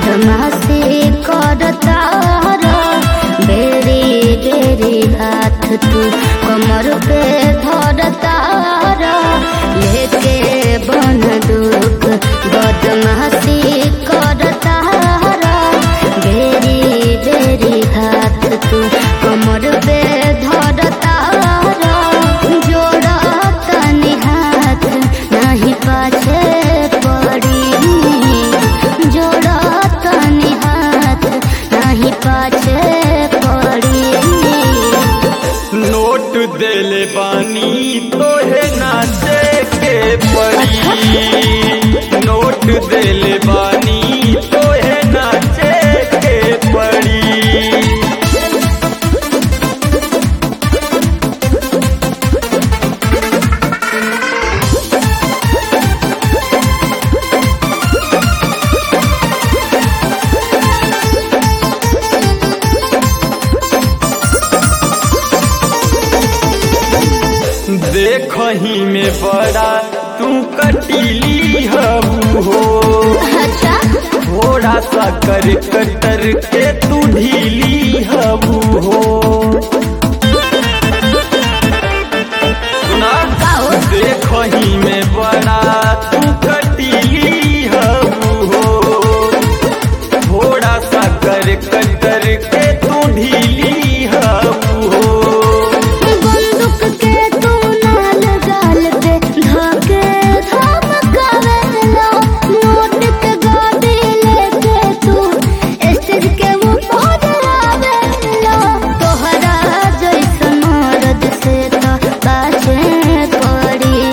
बदमाशी करता बेरी बेरी हाथ तू कमर पे धरता लेके बन दुख बदमाशी करता बेरी बेरी हाथ तू कमर पे धरता जोड़ता हाथ नहीं पाछे पड़ी जोड़ता हाथ नहीं पाछे पड़ी नोट देले बानी तोहे नाचे के पड़ी नोट देले बानी तोहे नाचे के पड़ी देखही में बड़ा तू कटीली हबू हो अच्छा थोड़ा सा कर कटर के तू ढीली हबू हो सुना गाओ। देखही में बड़ा तू कटीली हबू हो थोड़ा सा कर कटर के तू ढीली हबू हो बंदूक के तू नाल गाल पे धाके धमकावेला नोट के गाड़ी लेके तू स्टेज के ऊपर आवेला तोहरा जैसन मर्द से तो बाचे पड़ी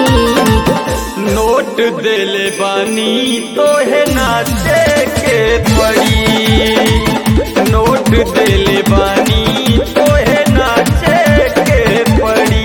नोट देले बानी तोहे नाचे के पड़ी नोट देले बानी तोहे नाचे के पड़ी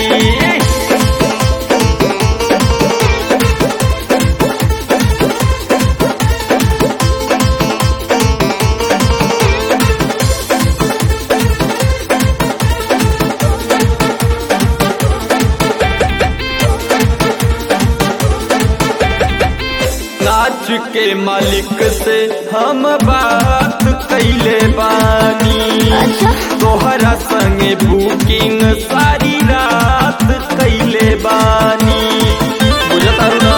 नाच के मालिक से हम बात कैले बानी अच्छा तोहरा संगे बुकिंग सारी रात कैले बानी बुझता ना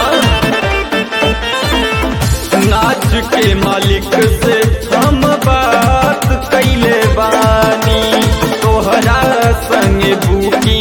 नाच के मालिक से हम बात कैले बानी तोहरा संगे बुकिंग